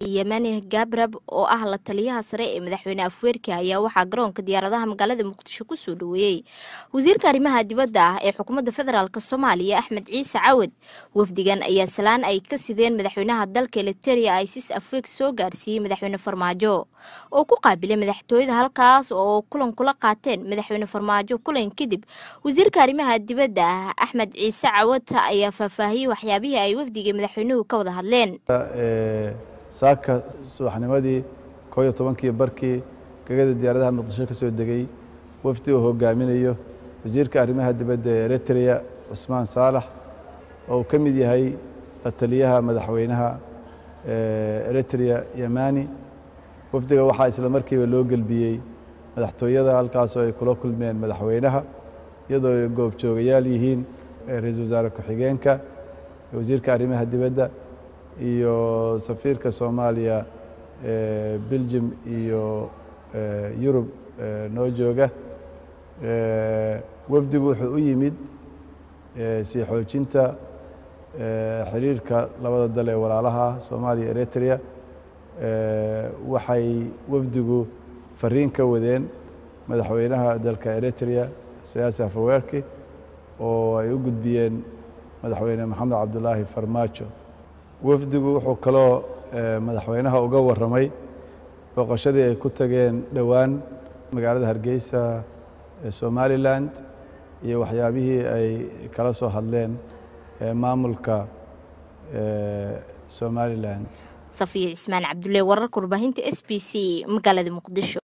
yemani gabrab oo ah la taliyaha sare ee madaxweyne afweerki ayaa waxaa garoonka diyaaradaha magaalada muqdisho kusoo dhaweeyey wasiirka arrimaha dibadda ah ee xukuumadda federaalk soomaaliya axmed ciise cawad wafdigan ayaa salaan ay ka sideen madaxweynaha dalka eliteria isis afweeg soo gaarsiiyey madaxweyne farmaajo oo ku qaabilay madaxtooyada halkaas oo kulan kula qaateen madaxweyne farmaajo kulan kadib wasiirka arrimaha dibadda ah axmed ciise cawad ayaa faahfaahiyey waxyaabihii ay wafdiga madaxweynuhu ka wada hadleen saaka subaxnimadii koo iyo tobankii barkii gegada diyaaradaha muqdisho ka soo degay wafdi uu hogaaminayo wasiirka arrimaha dibadda ee eritrea cusmaan saalax oo uu ka mid yahay la taliyaha madaxweynaha eritrea yemani wafdiga waxaa isla markiiba loo gelbiyey madaxtooyada halkaasoo ay kula kulmeen madaxweynaha iyadoo ay goobjoogayaal yihiin ra-iisul wasaare ku-xigeenka wasiirka arrimaha dibadda iyo safiirka soomaaliya belgium iyo yurub noo jooga wafdigu wuxuu u yimid sii xoojinta xiriirka labada dal ee walaalaha soomaaliya eritrea waxay wafdigu fariin ka wadeen madaxweynaha dalka eritrea siyaasi afaweerki oo ay u gudbiyeen madaxweyne maxamed cabdulaahi farmaajo wafdigu wuxuu kaloo madaxweynaha uga warramay booqashadii ay ku tageen dhowaan magaalada hargeysa ee somalilan iyo waxyaabihii ay kala soo hadleen maamulka somalilan safiya cismaan cabdulle wararka warbaahinta s b c magaalada muqdisho